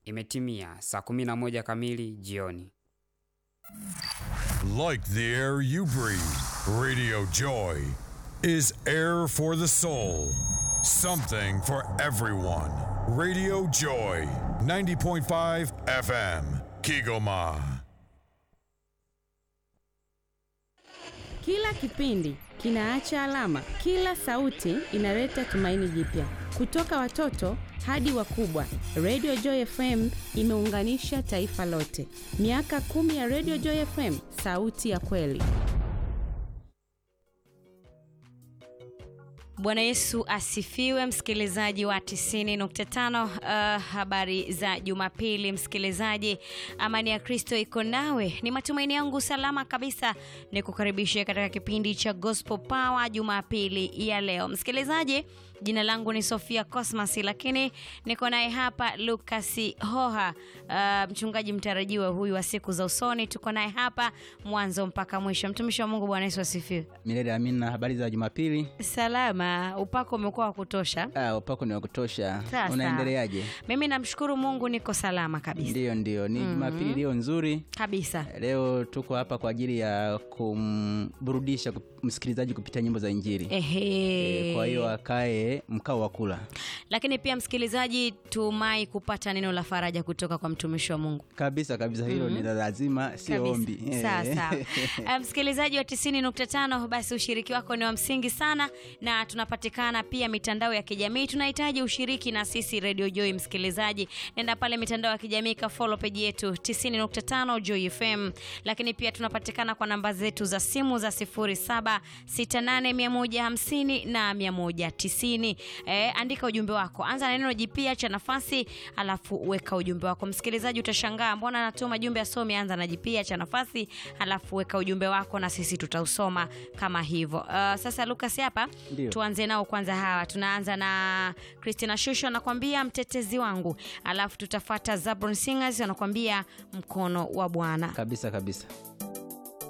Imetimia saa 11 kamili jioni. Like the air you breathe, Radio Joy is air for the soul. Something for everyone. Radio Joy, 90.5 FM, Kigoma. Kila kipindi kinaacha alama, kila sauti inaleta tumaini jipya. Kutoka watoto hadi wakubwa, Radio Joy FM imeunganisha taifa lote. Miaka kumi ya Radio Joy FM, sauti ya kweli. Bwana Yesu asifiwe, msikilizaji wa 90.5. Uh, habari za Jumapili msikilizaji, amani ya Kristo iko nawe. Ni matumaini yangu salama kabisa ni kukaribisha katika kipindi cha Gospel Power Jumapili ya leo. Msikilizaji, jina langu ni Sofia Cosmas, lakini niko naye hapa Lucas Hoha, uh, mchungaji mtarajiwa huyu wa siku za usoni. Tuko naye hapa mwanzo mpaka mwisho. Mtumishi wa Mungu, Bwana Yesu asifiwe. Milele amina. Habari za Jumapili? Salama, upako umekuwa wa kutosha. Ah, upako ni wa kutosha. Sasa. Unaendeleaje? Mimi namshukuru Mungu, niko salama kabisa Ndiyo, ndiyo, ni Jumapili iliyo nzuri. kabisa. Leo tuko hapa kwa ajili ya kumburudisha kup- msikilizaji kupitia nyimbo za Injili. Ehe. E, kwa hiyo akae mkao wa kula. Lakini pia msikilizaji, tumai kupata neno la faraja kutoka kwa mtumishi wa Mungu. Kabisa kabisa, hilo ni la lazima, sio Kabisa. ombi. Eh. Sawa sawa. Eh, Msikilizaji wa 90.5, basi ushiriki wako ni wa msingi sana, na tunapatikana pia mitandao ya kijamii. Tunahitaji ushiriki na sisi Radio Joy. Msikilizaji, nenda pale mitandao ya kijamii ka follow page yetu 90.5 Joy FM, lakini pia tunapatikana kwa namba zetu za simu za 0768150150 na 190. Eh, andika ujumbe wako, anza na neno jipya cha nafasi, alafu weka ujumbe wako. Msikilizaji, utashangaa mbona anatuma jumbe asomi. Anza na jipya cha nafasi, alafu weka ujumbe wako na sisi tutausoma kama hivyo. Uh, sasa Lucas hapa Ndio. tuanze nao kwanza. Hawa tunaanza na Christina Shusho anakwambia mtetezi wangu, alafu tutafata Zabron Singers anakwambia mkono wa Bwana. Kabisa kabisa.